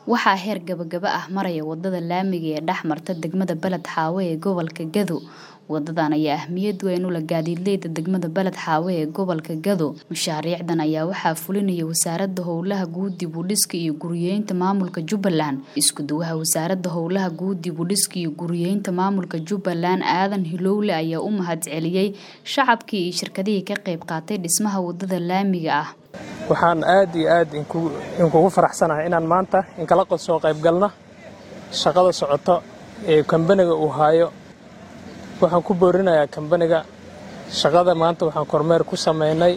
waxaa heer gabagaba ah maraya wadada laamiga ee dhex marta degmada beled xaawe ee gobolka gado wadadan ayaa ahmiyad weyn u leh gaadiidleyda degmada beled xaawe ee gobolka gado mashaariicdan ayaa waxaa fulinaya wasaarada howlaha guud dib u dhiska iyo guriyeynta maamulka jubbaland isku duwaha wasaarada howlaha guud dib u dhiska iyo guriyeynta maamulka jubbaland aadan hilowle ayaa u mahad celiyey shacabkii iyo shirkadihii ka qayb qaatay dhismaha wadada laamiga ah waxaan aad iyo aad inkugu faraxsanahay inaan maanta inkala soo qaybgalno shaqada socoto ee kambaniga uu haayo waxaan ku boorinayaa kambaniga shaqada maanta waxaan kormeer ku samaynay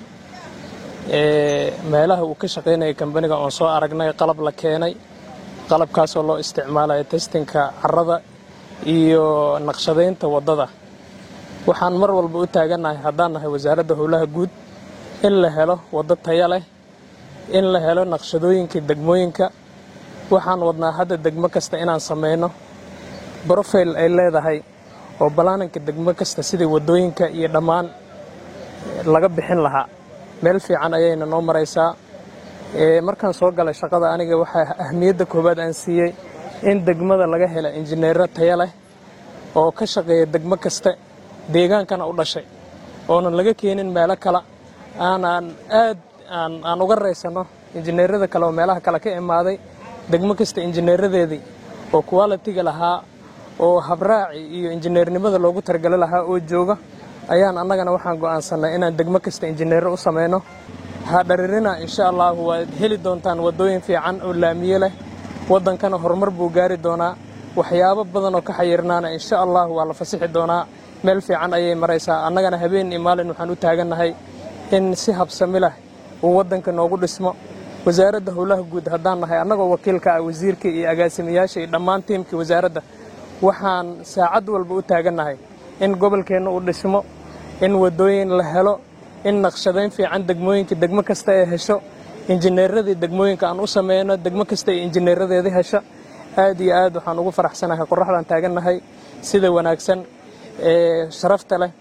meelaha uu ka shaqaynaya kambaniga oon soo aragnay qalab la keenay qalabkaasoo loo isticmaalayo testinka carrada iyo naqshadaynta waddada waxaan mar walba u taagannahay haddaan nahay wasaaradda howlaha guud in la helo waddo taya leh in la helo naqshadooyinka degmooyinka waxaan wadnaa hadda degmo kasta inaan samayno brofile ay leedahay oo balaaninka degmo kasta sidai waddooyinka iyo dhammaan laga bixin lahaa meel fiican ayayna noo maraysaa markaan soo galay shaqada aniga waxaa ahmiyadda koowaad aan siiyey in degmada laga hela injineero taya leh oo ka shaqeeya degmo kasta deegaankana u dhashay oonan laga keenin meelo kale aanaan aad aan uga raysanno injineerada kale oo meelaha kale ka imaaday degmo kasta injineeradeedii oo qualitiga lahaa oo habraaci iyo injineernimada loogu targalo lahaa oo jooga ayaan annagana waxaan go'aansannay inaan degmo kasta injineero u samayno hadharirina insha allahu waad heli doontaan waddooyin fiican oo laamiye leh waddankana horumar buu gaari doonaa waxyaabo badan oo ka xayirnaana insha allahu waa la fasixi doonaa meel fiican ayay maraysaa annagana habeen iyo maalin waxaan u taagannahay in si habsami leh uu waddanka noogu dhismo wasaaradda howlaha guud haddaan nahay annagoo wakiilka ah wasiirka iyo agaasimayaasha iyo dhammaan tiimkii wasaaradda waxaan saacad walba u taagannahay in gobolkeenna uu dhismo in waddooyin la helo in naqshadayn fiican degmooyinka degmo kasta ay hesho injineeradii degmooyinka aan u sameyno degmo kasta ay injineeradeedii hesho aad iyo aad waxaan ugu faraxsanahay qoraxdaan taagannahay sida wanaagsan ee sharafta leh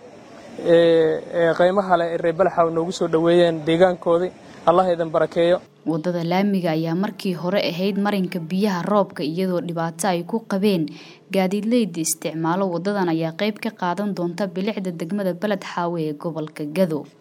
ee qaymaha leh ee reebalaxaw noogu soo dhoweeyeen deegaankoodii allah idin barakeeyo wadada laamiga ayaa markii hore ahayd marinka biyaha roobka iyadoo dhibaato ay ku qabeen gaadiidleyda isticmaalo wadadan ayaa qayb ka qaadan doonta bilicda degmada beled xaawe ee gobolka gado